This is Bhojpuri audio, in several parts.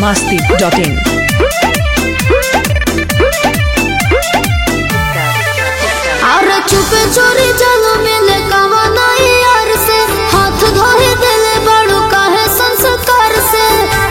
masti.in. और चुपे चोरी चलो मिले कवना यार से हाथ धोए दिले बड़ू काहे संस्कार से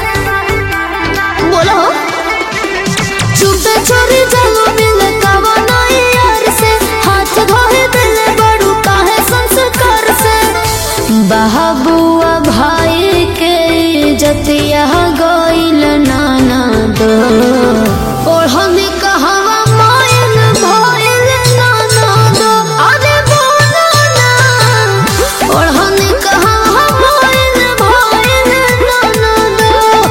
बोलो चुपे चोरी चलो मिले कवना यार से हाथ धोए दिले बड़ू काहे संस्कार से बहबुआ भाई के जतिया गइल नाना दो ओढ़नी कहवा मायल भइल नाना दो अरे बोला ना ओढ़नी कहवा मायल भइल नाना दो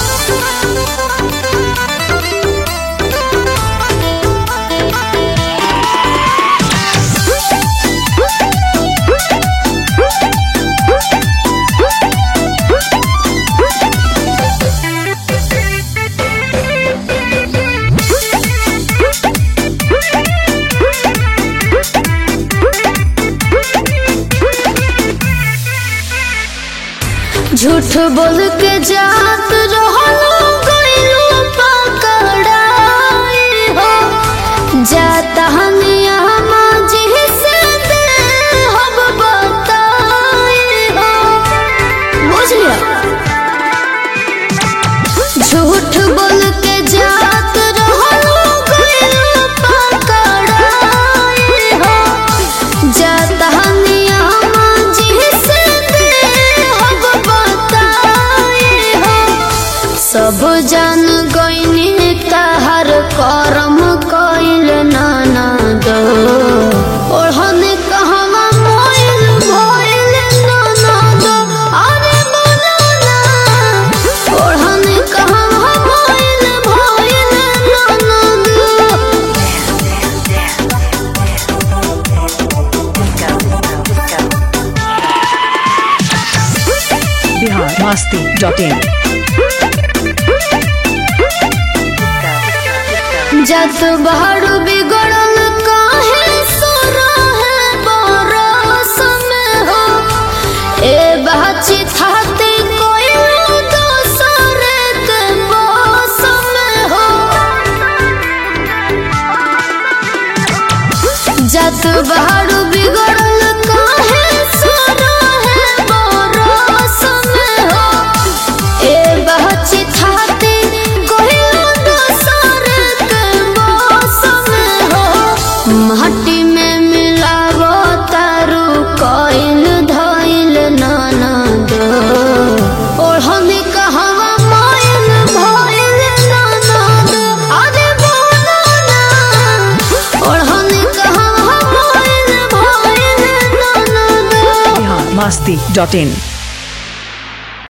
झूठ बोल के जात रहलो गइलो पकड़ाई हो जाता हनिया माजी से दे हम बताई हो बुझ लिया झूठ बोल के जात रहलो गइलो पकड़ाई हो जाता हनिया माजी से दे हम बताई हो सब जान गइनी तहर करम कइल नाना दो ओढ़न कहवा मोइल भइल नाना दो अरे बोला ना ओढ़न कहवा मोइल भइल नाना दो Bihar masti.in. जत बहारू बिगड़ल काहे सोरा है बरस में हो ए बाची थाते कोई दोसर के बस में हो जत बहारू बिगड़ल काहे सोरा है बरस में हो ए बहची थाते कोई दोसर के बस में हो माटी में मिलावो तारू कोइल धइल नाना दो ओढ़नी कहवा माइल भइल नाना दो अरे बोला ना ओढ़नी कहवा माइल भइल नाना दो Bihar masti.in.